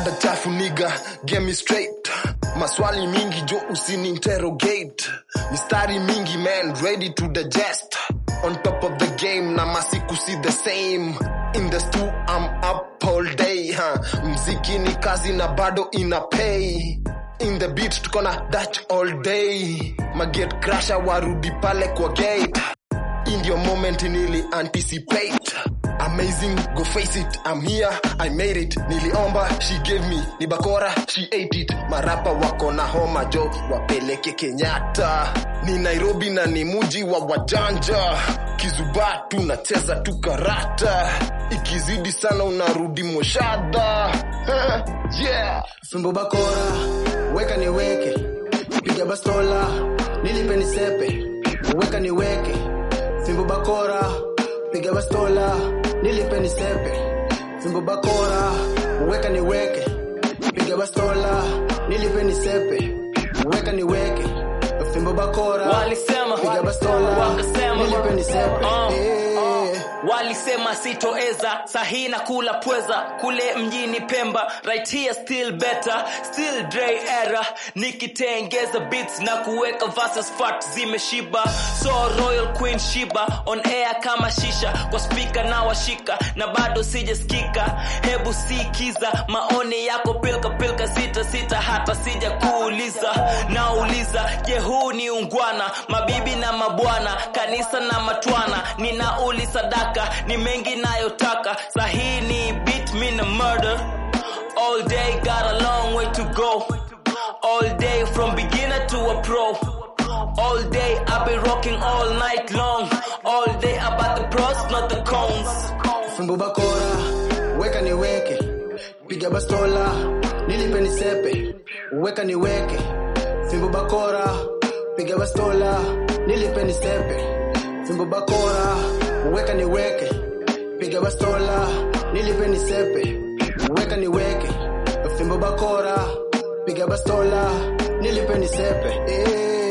rada chafu niga get me straight maswali mingi jo usini interrogate mistari mingi man ready to digest on top of the game na masiku si the same in the stew I'm up all day huh? mziki ni kazi na bado ina pay in the beat tukona dutch all day maget crasher warudi pale kwa gate in your moment nili anticipate amazing go face it i'm here i made it niliomba she gave me ni bakora she ate it marapa wako na homa jo wapeleke kenyatta ni nairobi na ni muji wa wajanja kizuba tunacheza tu karata ikizidi sana unarudi moshada yeah fimbo bakora weka niweke piga bastola nilipe nisepe weka niweke fimbo bakora piga bastola nilipe nisepe fimbo bakora weka niweke piga bastola nilipe nisepe weka niweke fimbo bakora Walisema, piga bastola wakasema, nilipe nisepe uh, Eh. uh, walisema sitoeza sahi na kula pweza kule mjini pemba right here still better still Dre era nikitengeza beats na kuweka verses fat zimeshiba so royal queen shiba on air kama shisha kwa speaker na washika na bado sijasikika hebu sikiza maoni yako pilka pilka sita sita hata sija kuuliza nauliza je huu ni ungwana mabibi na mabwana kanisa na matwana ninauli sadaka ni mengi nayotaka sahii ni beat me na murder all day got a long way to go all day from beginner to a pro all day i've been rocking all night long all day about the pros not the cons fimbo bakora weka niweke piga bastola nilipe nisepe weka niweke fimbo bakora piga bastola nilipe nisepe fimbo bakora weka niweke piga bastola nilipe nisepe weka niweke fimbo bakora piga bastola nilipe nisepe eh.